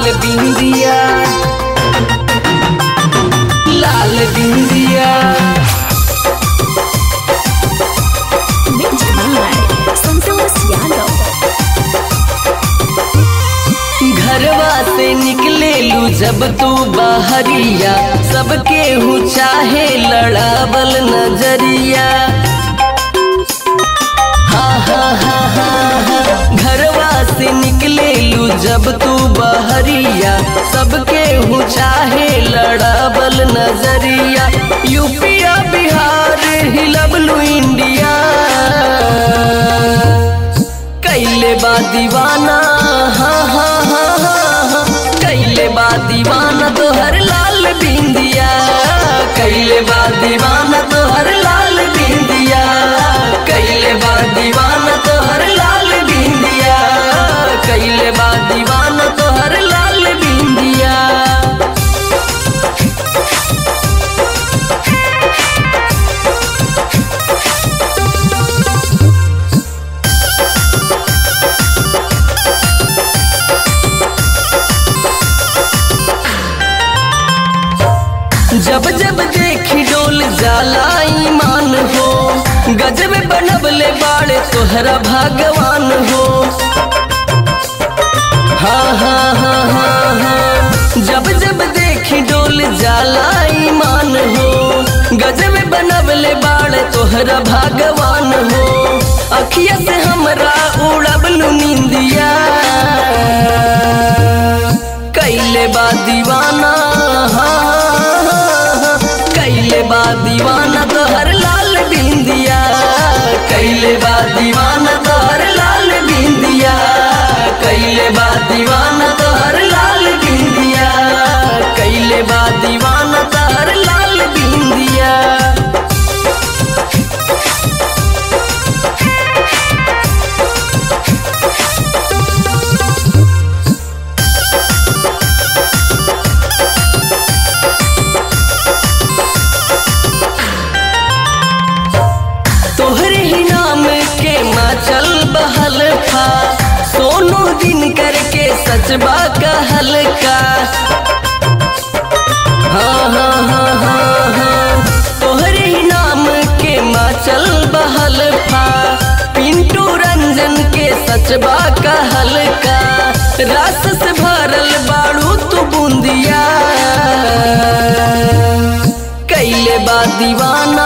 लाल बिंदिया लाल बिंदिया Mix by Santos Yadav. घरवा से निकले लू जब तू बाहरिया सबके हूँ चाहे लड़ावल नजरिया हा हा हा हा हा घरवा से निकले लू जब तू बहरिया सबके हूँ चाहे लड़ावल नजरिया यूपिया बिहार हिलबलू इंडिया कैले बा दीवाना हाँ हाँ हाँ हाँ हाँ कैले बा दीवाना तोहर लाल बिंदिया कैले बा दीवाना तोहर लाल बिंदिया कैले बा दीवाना तोहर लाल बिंदिया कैले बा दीवाना तोहर लाल बिंदिया जब जब देखी डोल जाला ईमान हो गजब बनबले बाड़े तोहरा भगवान हो हाँ हाँ हाँ हाँ हाँ जब जब देखी डोल जाला ईमान हो गजब बनबले बाड़े तोहरा भगवान हो अखिया से हमरा उड़बलू निंदिया कैले बा दीवाना हाँ, कैले बा दीवाना तोहर लाल बिंदिया कैले बा दीवाना तोहर लाल बिंदिया कैले बा दीवाना तोहर लाल बिंदिया कैले बा दीवाना तोहर लाल बिंदिया तोहरे ही नाम के माचल बहल था सोनू दिन करके सचबा कहल का हाँ हाँ हाँ हाँ हाँ तोहरे ही नाम के माचल बहल था पिंटू रंजन के सचबा कहल का रस से भरल बाड़ू तू बूंदिया कैले बा दीवाना